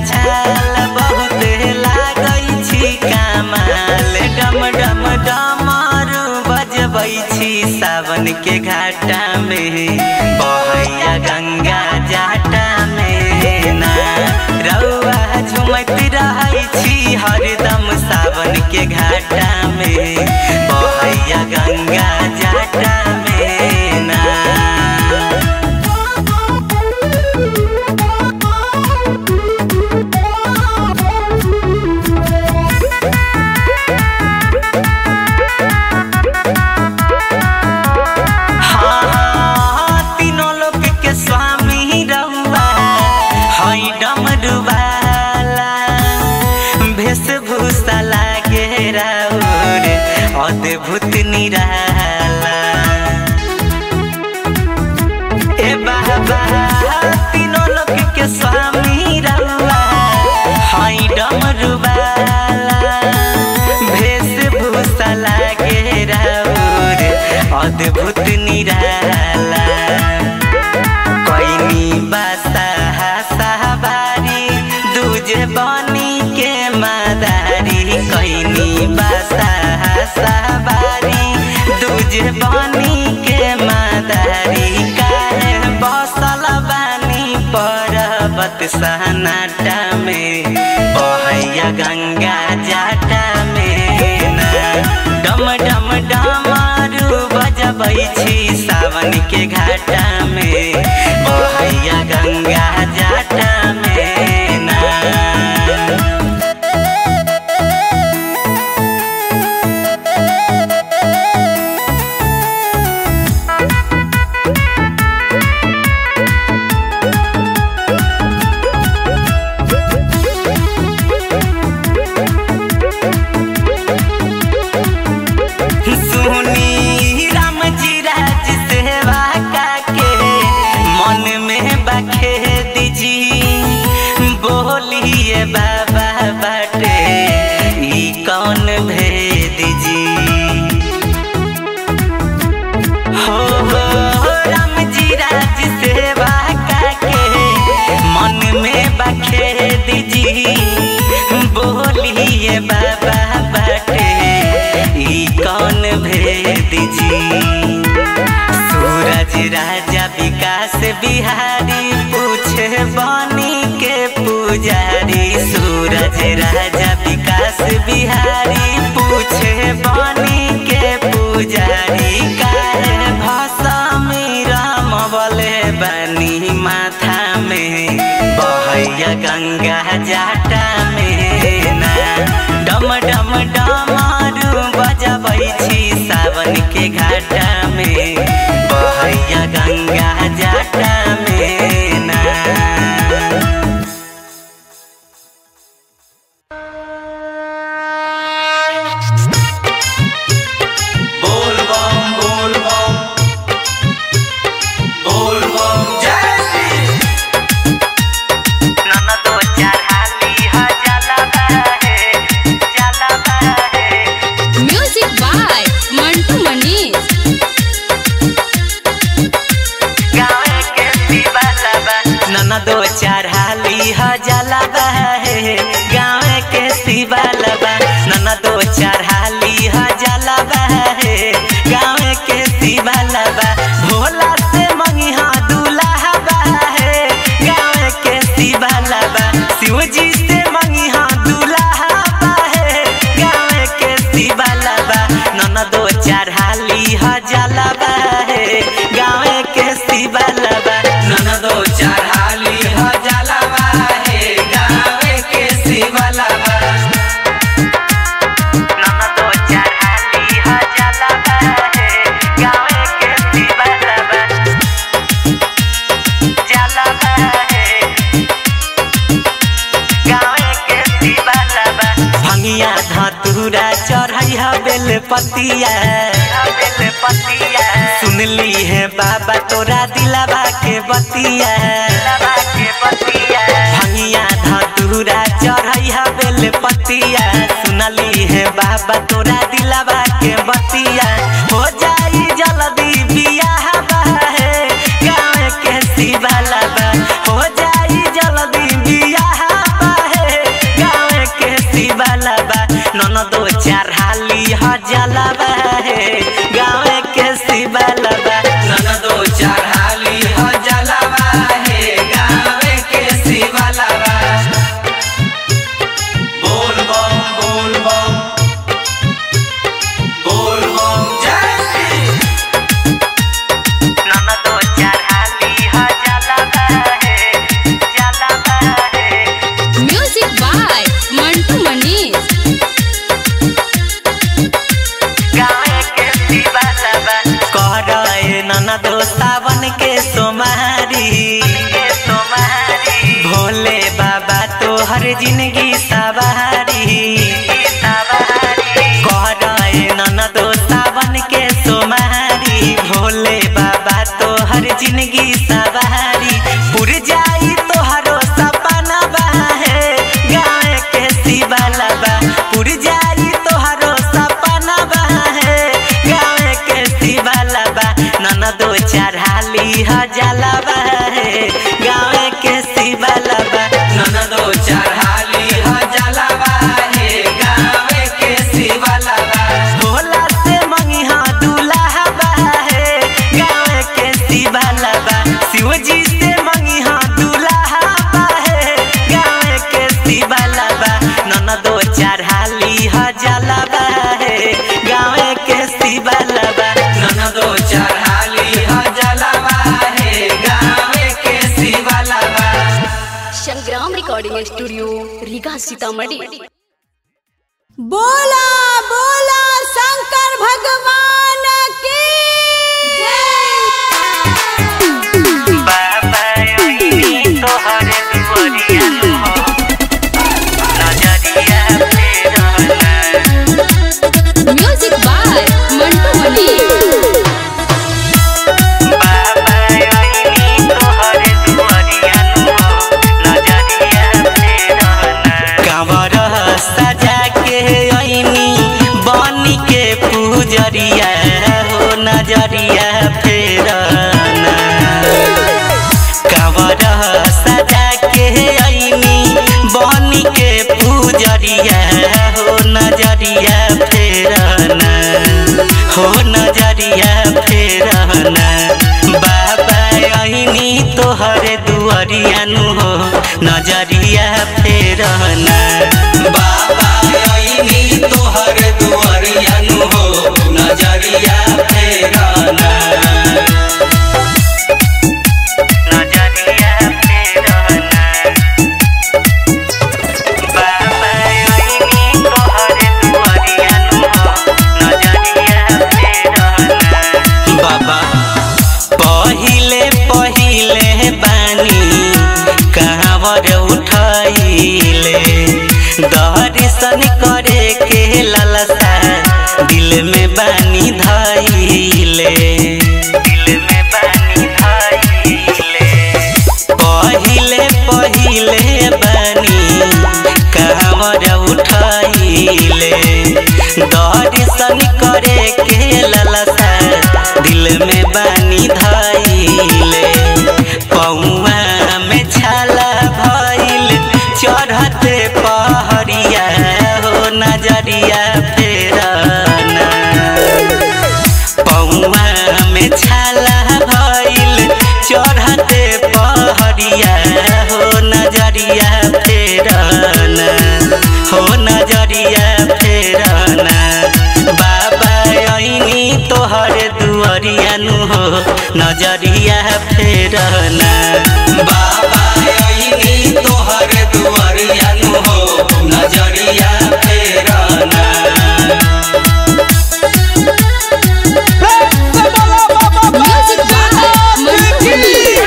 झाल बहुत लागै छी कमाल डम डम डमरू बजबै छी सावन के घाटा में बहैया गंगा जाटा में ना रउआ झुमैत रहै छी हरदम सावन के घाटा में बहैया गंगा जाटा में ना हाँ, तीनों लोक के स्वामी रउआ हई डमरुवाला वेशभूषा लागे राउर अद्भुत निराला ए बाबा तीनों लोक के स्वामी रउआ हई डमरुवाला वेशभूषा लागे राउर अद्भुत निराला कैनी बासा साहबारी दूजे बनी के मादारी कैनी बासा साहबारी दूजे बनी के मादारी काहे बसल बानी पर्वत सहनाटा में बहैया गंगा जाटा में ना डम डम डमरू बजबै छी सावन के घाटा में बहैया गंगा जाटा में ना सुनी राम जी राज सेवा काके मन में बखे दीजी बोलिए बाबा बाटे ई कौन भेद जी हो हो राम जी राज सेवा काके मन में बखे दीजी बोलिए बाबा बाटे ई कौन भेद जी सूरज राजा विकास बिहारी पूछे बनी के पुजारी सूरज राजा विकास बिहारी पूछे बनी के पुजारी काहे भाषा में राम बोले बनी माथा में बहैया गंगा जाटा में ना डम डम डमरू बजबै छी सावन के घाटा में बहैया गंगा जाटा में ना बोल बम बोल बम बोल बम जय श्री नाना दो चार हाली हा जाला बाहे जाला बाहे म्यूजिक बाय मंटू मनीष गावे के शिवाला बा नाना दो चार हाली हा जाला बाहे गावे के शिवाला बा नाना दो चार हाली हा जाला बाहे गावे के शिवाला बा भोला से मंगी हा दूल्हा बाहे गावे के शिवाला बा शिवजी से मंगी हा दूल्हा बाहे गावे के शिवाला बा नाना दो चार हाली हा जाला बाहे गावे के शिवाला बा नन दो चार हाली ह जलवा है गावे के शिवला बा नाना दो चार हाली हा जाला बाहे गावे के शिवाला बा जाला बाहे गावे के शिवाला बा भंगिया धतूरा चढ़ै हा बेल पतिया बेल पतिया सुनली है बाबा तोरा दिलावा के बतिया दिलावा के बतिया भंगिया धतूरा चढ़ै हा बेल पतिया सुनली है बाबा तोरा दिलावा के बतिया हो जाई जल्दी बियाह बाहे गाँव के शिवाला बा हो जाई जल्दी बियाह बाहे जलावा है गाँव के शिवालबा ननदो चढ़ाली ह जलवा हे गावे के शिवलवा बोल बम बोल बम बोल बम जय श्री ननदो चढ़ाली ह जलावा है जलावा है म्यूजिक बाय मंटू मनीष गाँव के शिवालबा करे ननदो सावन के सोमारी भोले बाबा तोहर जिंदगी सवारी करे ननदो सावन के सोमारी भोले बाबा तोहर जिंदगी सवारी पुर जाई तोहरो सपना है गाँव के शिवालबा पुर जाई तोहरो सपना है गाँव के शिवालबा ननदो चढ़ाली ह जलावा है गाँव के शिवालबा ननदो चढ़ाली ह जलवा हे गावे के शिवलवा भोला से मंगिहा दूल्हा है गाँव के शिवालबा शिवजी से मंगिहा दूल्हा है गाँव के शिवालबा ननदो चढ़ाली ह जलावा है गाँव के शिवालबा ननदो चढ़ाली ह जलवा हे गावे के शिवलवा संग्राम रिकॉर्डिंग स्टूडियो रीगा सीतामढ़ी बोला बोला शंकर भगवान की जय बाबा ओइनी तोहरे दुआरिया हो नजरिया फेरना म्यूजिक बाय मंटू मनीष बाबा ओइनी तोहरे दुआरिया हो नजरिया फेरना कांवर सजा के ओइनी बनी के पूजरिया हो नजरिया फेरना कांवर सजा के आईनी बनी के पूजरिया हो नजरिया फेरना हो नजरिया फेरना बाबा आईनी तोहरे दुआरिया नु हो नजरिया फेरना बाबा आईनी तोहर दुआरिया नु हो नजरिया फेराना नजरिया फेरना बाबा आईनी तोहरे दुआरिया नु हो नजरिया फेरना बाबा पहिले पहिले बानी कांवर उठाइले दर्शन करे के ललसा दिल में बानी धाइले दिल में बानी धाइले पहिले पहिले बानी कांवर उठाइले दर्शन करे के ललसा दिल में बानी धाइले पौआ में छाला भइल चढ़ते पहरिया हो नजरिया फेरना पौआ में छाला भइल चढ़ते पहरिया हो नजरिया फेरना हो नजरिया फेरना बाबा ऐनी तोहर दुआरिया नु हो नजरिया फेरना बाबा आईनी तोहर दुआरिया नु हो नजरिया फेराना म्यूजिक बाय मंटू मनीष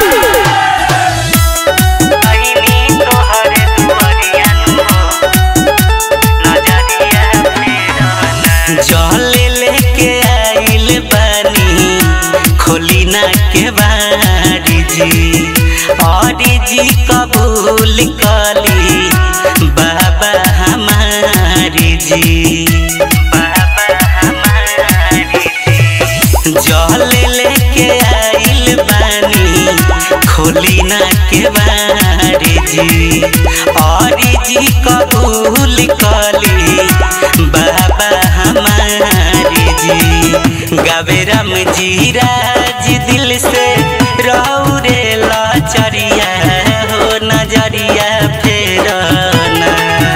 ऐनी तोहर दुआरिया नु हो नजरिया फेरना जल लेके आइल बानी खोली ना के बारी जी और जी कबूल कली बाबा हमारी जी बाबा हमारी जी जल लेके आइल बानी खोली ना के बारी जी और जी कबूल कली बाबा हमारी गावे राम जी राज दिल से रहू रे लचरिया हो नजरिया फेरना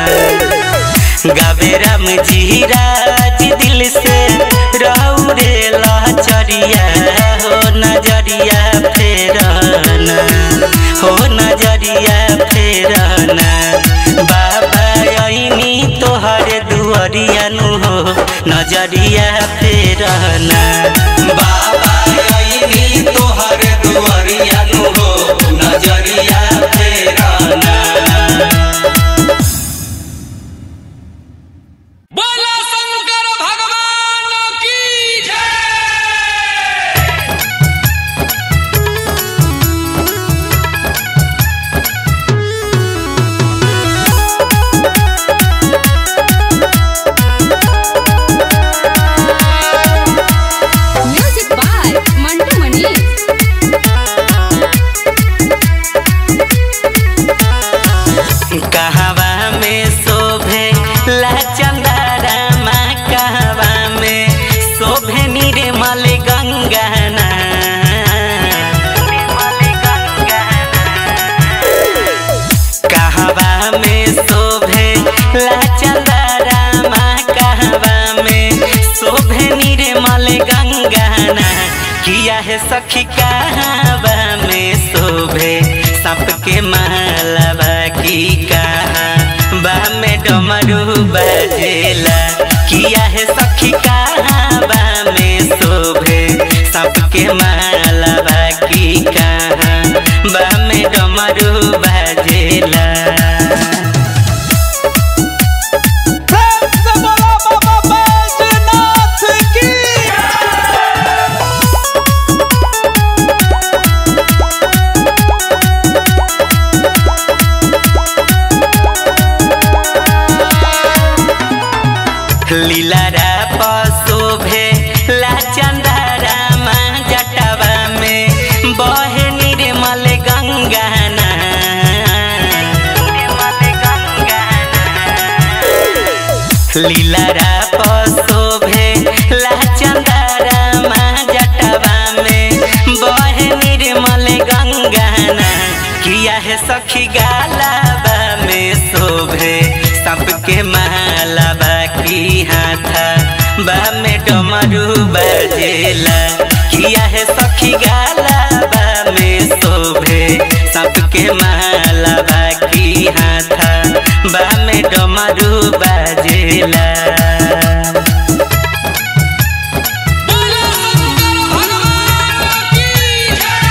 गावे राम जी राज दिल से रहू रे लचरिया हो नजरिया फेरना हो नजरिया फेरना बाबा ऐनी तोहर दुअरिया नु हो नजरिया फेरना बाबा आईनी तोहर दुआरिया नु हो नजरिया फेराना बोला शंकर भगवान की जय म्यूजिक बाय मंटू मनीष कहवा में शोभे ला चंदारा माँ कहवा में शोभे निर्मल गंगाना कहवा में शोभे ला चंदारा माँ कहवा में शोभे निर्मल गंगाना किया है सखी कहवा में शोभे सप के मालवा की कहा बा में डमरू बजेला किया है सखी कहवा में शोभे सप के मालवा की कहा बा में डमरू बजेला प्रेम से बोला बाबा बैजनाथ की लीलारा पशोभे ला चंदारा माँ जटवा में बहे निर्मल गंगाना लीलारा पशोभे ला चंदारा माँ जटवा में बहे निर्मल गंगाना किया है सखी गालाबा में शोभे सबके मालाबा की हाथा बा में डमरू बजेला किया है सखी गालाबा में शोभे सबके मालाबा की हाथा बा में डमरू बजेला बोला शंकर भगवान की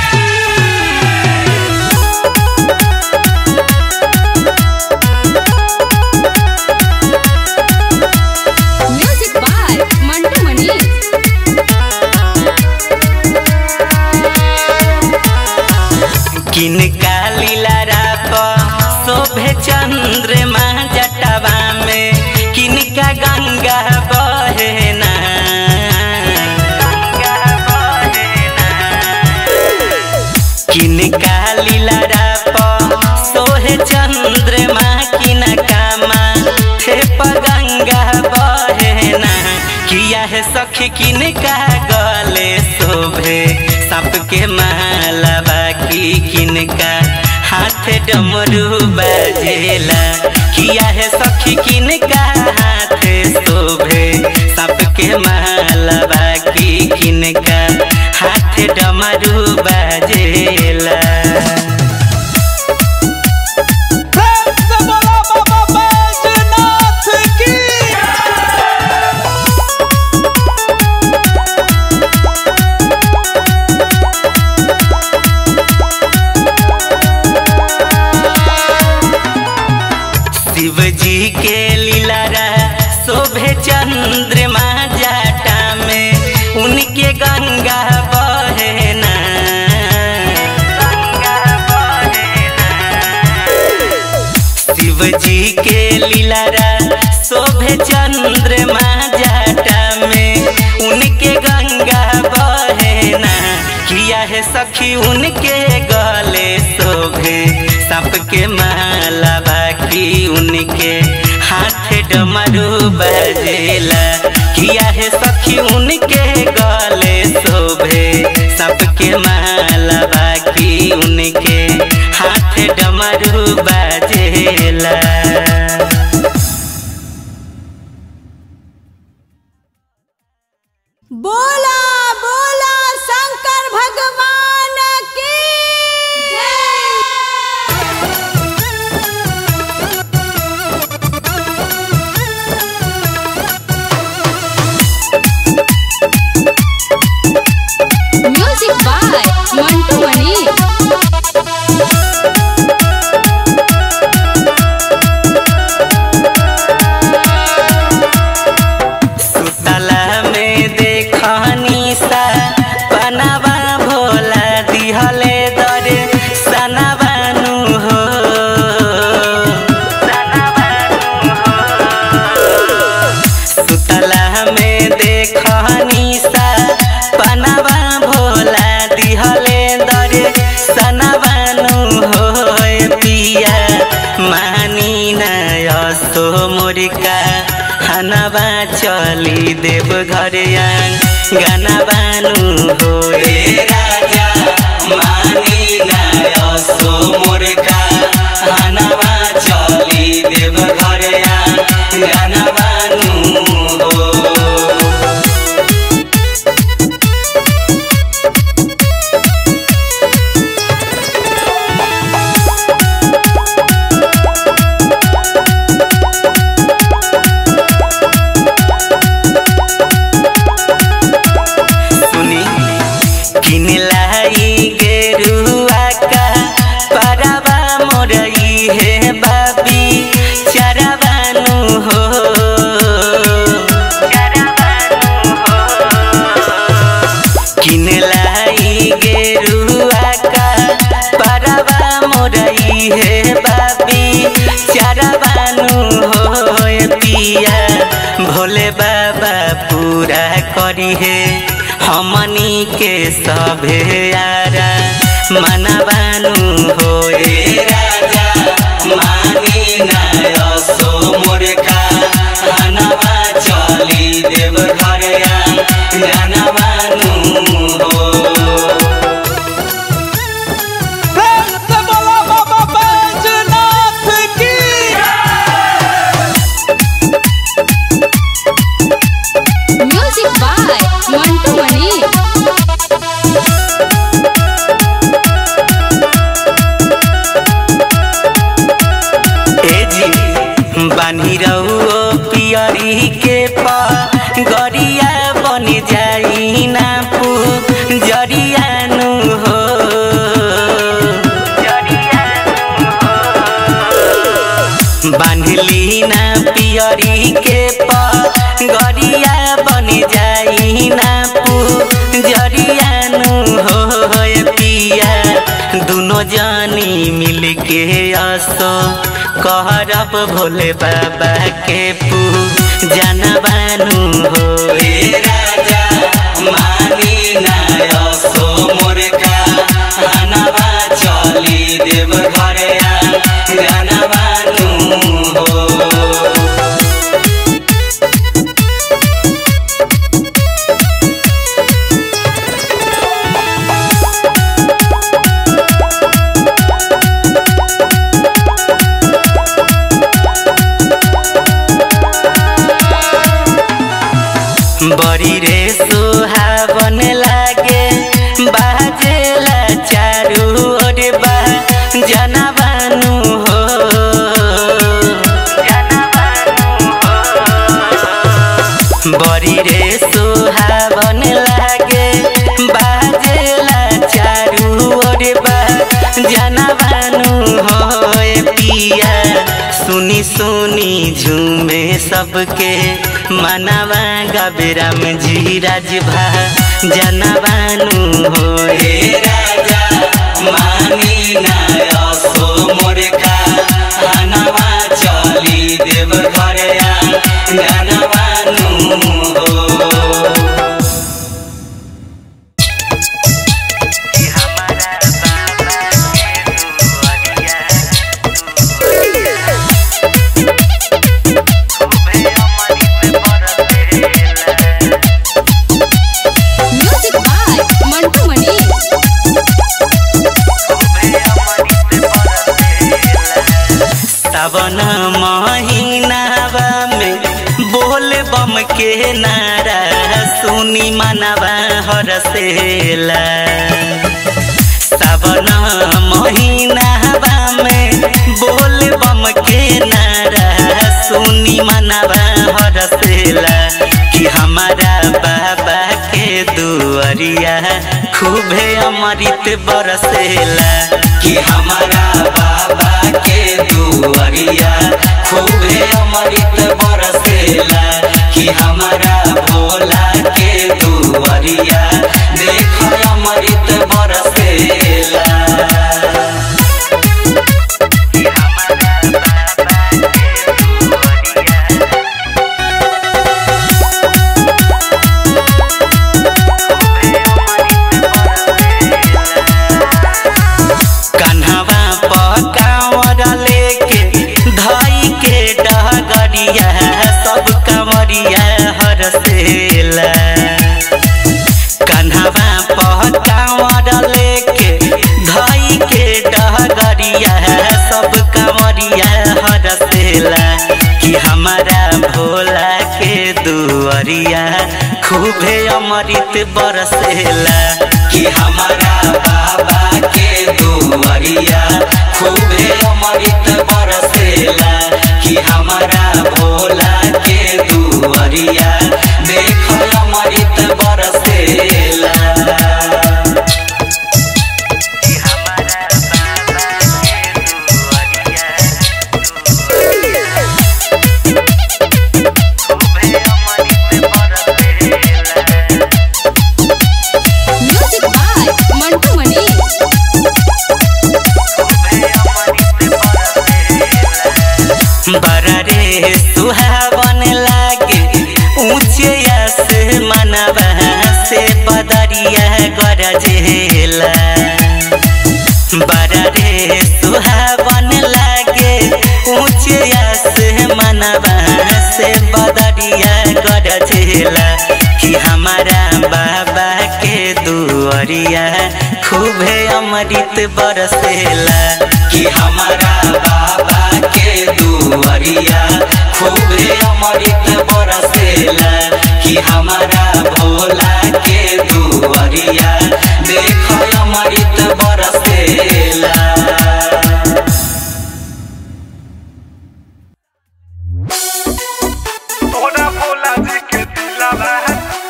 म्यूजिक बाय मंटू मनीष किन कालीला राप शोभे चंद्रमा जटवा में किनका गंगा बहेना किन कालीला राप सोहे चंद्रमा किनका माँ थे गंगा बहेना किया है सखी किनका गले शोभे सप के मालवा की किनका हाथ डमरू बजेला किया है सखी किनका हाथ शोभे सप के मालवा की किनका हाथ डमरू बजेला प्रेम से बोला बाबा बैजनाथ की शिव जी के लीलारा शोभे चंद्रमा जाटा में उनके गंगा बहेना शिव जी के लीलारा शोभे चंद्रमा जाटा में उनके गंगा बहेना किया है सखी उनके गले शोभे सप के माला बाकी उनके हाथ डमरू बजेला किया है सखी उनके गले शोभे सबके माला बाकी उनके हाथ डमरू बाजेला बोला बोला शंकर भगवान की म्यूजिक बाय मंटू मनी सुतला में देखनी सा पनावा भोला दिहले दरे सनाबानु हो सुतला में देखनी सा पनावा भोला दिहले दरे सनाबानु हो पिया मानी नयसो मुर्का हनवा चली देव घर गाना बानु हो रे राजा मानी नयसो मुर्का हनवा चली देव घर गाना बानु हो सुनी किन लाई गेरुआ का परवा मोरई है बाबी चरवानु हो किन लाई गेरुआ का परवा मोरई है बाबी चरवानु हो पिया भोले बाबा पूरा करी है हमनी के सभे यारा मनवानु हो रे राजा मानी नयसो मुर्खा हनवा चली देव घर जानवानु हो प्रेम से बोला बाबा बैजनाथ की म्यूजिक बाय मंटू मनी ए जी बानी रहो पियरी के पा गरिया बन जाई ना पू जरियानु हो बांधली ना पियरी के पा गरिया बन जाई ना पू जरियानु हो पिया दुनो जानी मिल के आसो कहरब भोले बाबा के पू जानबानु हो ए राजा मानी नायसो मुर्खा हनवा चली देव घर जानबानु हो बड़ी रे सुहावन लागे बाजेला चारू ओर बा जनबानु हो बड़ी रे सुहावन लागे बाजेला चारू ओर बा जनबानु हो पिया सुनी सुनी झूमे सबके मनवा गबरम जी राजभा जनबानु हो रे राजा मानी नायसो मुर्खा हनवा चली देव घर जनबानु हो के नारा सुनी मनवा हरसेला सावन महीनावा में बोल बम के नारा सुनी मनवा हरसेला कि हमारा बाबा के दुआरिया खूबे अमृत बरसेला कि हमारा बाबा के दुआरिया खूबे अमृत बरसेला कि हमारा भोला के दुआरिया देख अमृत बरसेला कन्हवा पकावर लेके धई के डगरिया सब कंवरिया हरसेला कन्हवा पकावर लेके धई के डगरिया सब कंवरिया हरसेला कि हमारा भोला के दुआरिया खूबे अमृत बरसेला कि हमारा बाबा के दुआरिया खूबे अमृत बरसेला कि हमारा भोला के दुआरिया देख अमृत बरसेला म्यूजिक बाय मंटू मनी बड़ा रे सुहावन लागे ऊंचे से मनवा से बदरिया गरजेला बड़ा रे सुहावन लागे ऊंचे से मनवा से बदरिया गरजेला कि हमारा बाबा के दुआरिया खूबे अमृत बरसेला कि हमारा बाबा के दुआरिया खूबे अमृत बरसेला कि हमारा भोला के दुआरिया देख अमृत बरसेला तोरा भोला जी के दिलावा है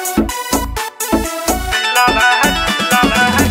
दिलावा है दिलावा है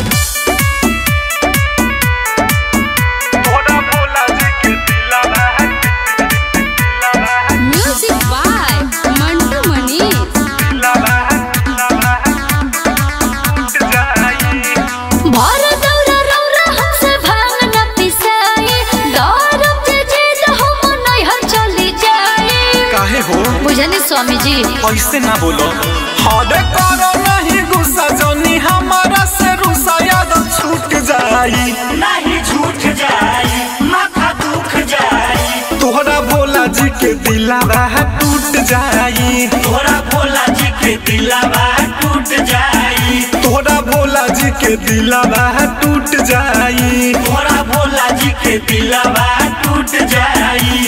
तोरा भोला जी के दिलावा है दिलावा है म्यूजिक बाय मंटू मनी दिलावा है दिलावा है टूट जाई भर दौरा रौरा हमसे भांग न पिसाई दौरम जे जिद हम नैहर चली जाई काहे हो बुझनी स्वामी जी ऐसे ना बोलो हरे करो नहीं गुस्सा जनी हमारा से रुसा याद छूट जाई नहीं छूट जाई माथा दुख जाई तोहरा भोला जी के दिलावा है टूट जाई तोरा भोला जी के दिलावा टूट जाई तोहरा भोला जी के दिलावा है टूट जाई तोरा भोला जी के दिलावा टूट जाई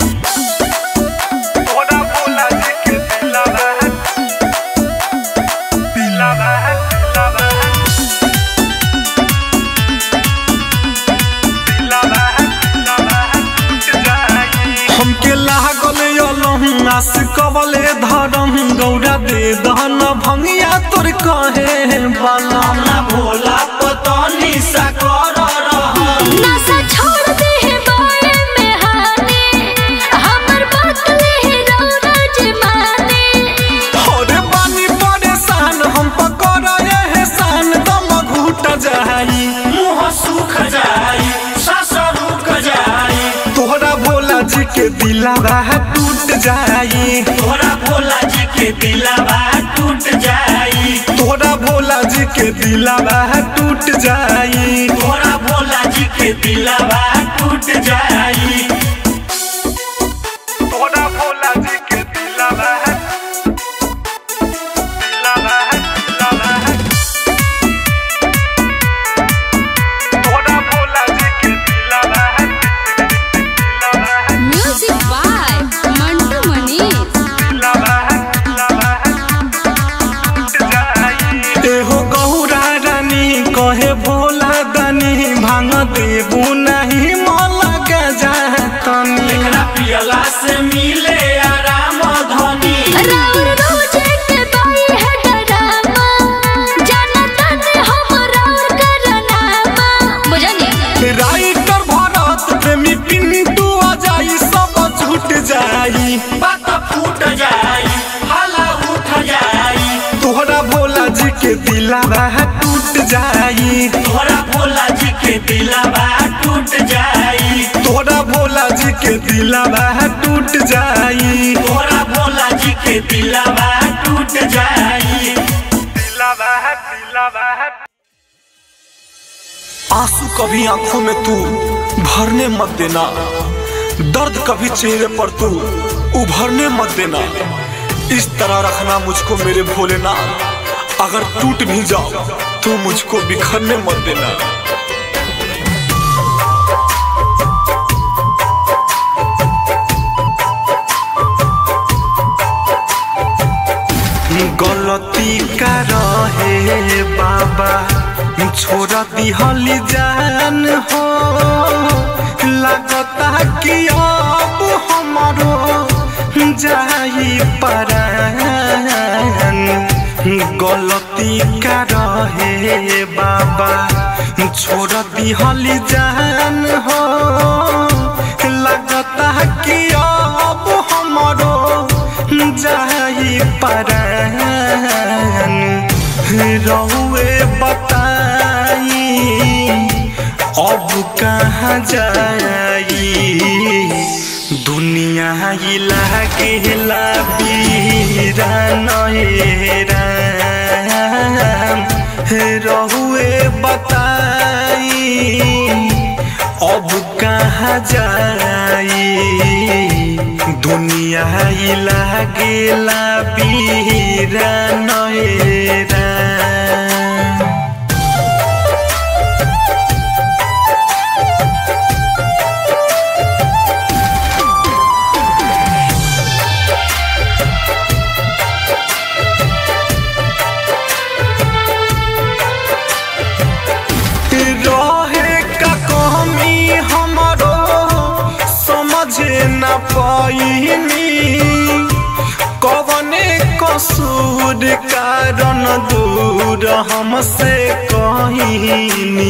तोरा भोला जी के दिलावा है दिलावा है दिलावा है दिलावा है दिलावा है टूट जाई हमके लागल यलहं आस कबले धरम गौरा दे दहन भंगिया तोर कहे बला ना भोला पतनी सा कर रहा नशा छोड़ दे है बाए में हाने हमर बात ले रौरा जी माने अरे बानी परेशान हम पकड़ एहसान दम घूट जाई मुंह सूख जाई सास रुक जाई तोहरा भोला जी के दिलावा है टूट जाई तोरा भोला जी के दिलावा टूट जाई तोहरा भोला जी के दिलावा है टूट जाई तोरा भोला जी के दिलावा टूट जाई तोरा भोला जी के दिलावा है दिलावा है दिलावा है तोरा भोला जी के दिलावा है दिलावा है म्यूजिक बाय मंटू मनी दिलावा है दिलावा दिलावा टूट जाई तोरा भोला जी के दिलवा टूट जाई तोरा भोला जी के दिलावा टूट जाई तोरा भोला जी के दिलवा टूट जाई दिलावा दिलावा आंसू कभी आंखों में तू भरने मत देना दर्द कभी चेहरे पर तू उभरने मत देना इस तरह रखना मुझको मेरे भोलेनाथ अगर टूट भी जाओ तो मुझको बिखरने मत देना गलती का रहे बाबा छोड़ा दिहली जान हो लगता कि अब हमारो जाई परान गलती का रहे बाबा छोड़ दिहली जान हो लगता कि अब हमारो जाई परान रहुए बताई अब कहाँ जाई दुनिया ही लागेला बीरा नहेरा रहुए बताई अब कहाँ जाई दुनिया ही लागेला बीरा नहेरा रहे का कमी हमारो समझे न पाइनी कवने कसूर कारण दूर हमसे कहीनी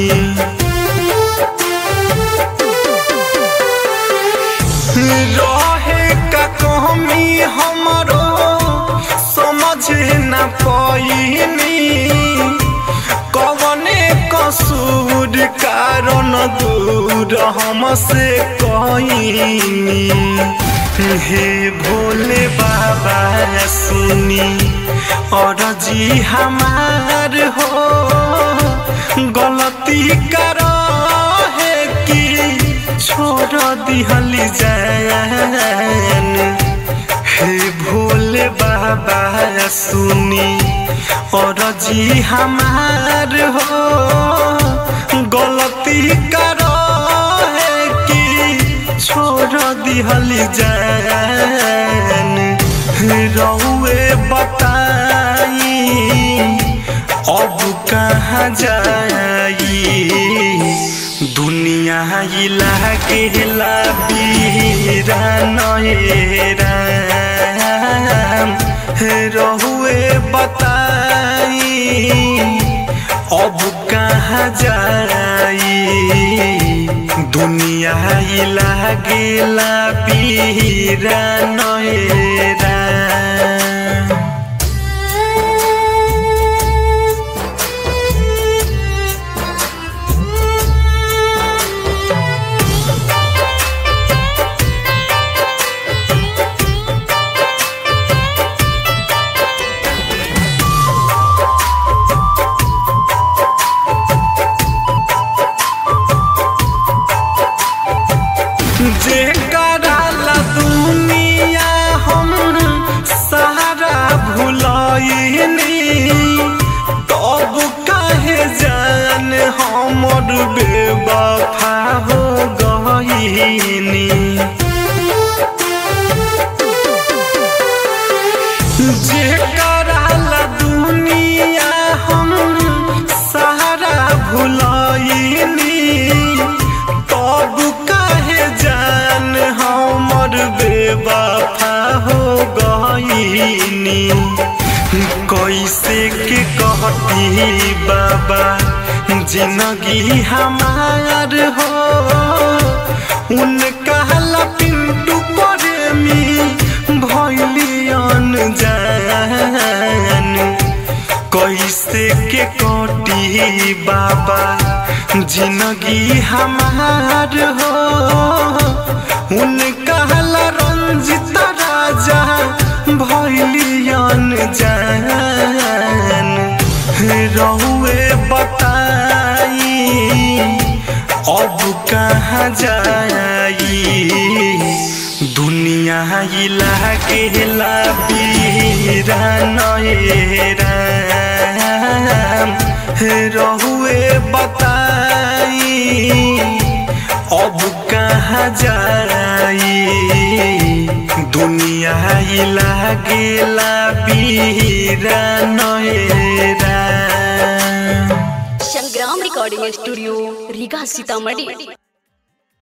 रहे का कमी हमारो समझ न पाइनी कवने कसूर कारण दूर हमसे कहीनी हे भोले बाबा सुनी और जी हमार हो गलती कर है कि छोड़ दिहली जान हे भोले बाबा सुनी और जी हमार हो गलती कर है कि छोड़ दिहली जान रहुए बताई अब कहाँ जाई दुनिया ही लागेला बीरा नहेरा रहुए बताई अब कहाँ जाई दुनिया ही लागेला बीरा नहेरा जे कराला दुनिया हम सहारा भुलाइनी तब काहे जान हमर बेवफा हो गईनी जे कराला दुनिया हम सहारा भुलाइनी तब काहे जान हमर बेवफा हो गईनी कैसे के कहती बाबा जिंदगी हमार हो उनका ला पिंटू प्रेमी भैलियन जान कैसे के बा जिंदगी हमार हो उनका ला रंजित राजा भैलियन जान रहुए बताई अब कहाँ जाई दुनिया ही लागेला बीरा नएरा रहुए बताई अब कहाँ जाई दुनिया ही लागेला बीरा नएरा संग्राम रिकॉर्डिंग स्टूडियो रीगा सीतामढ़ी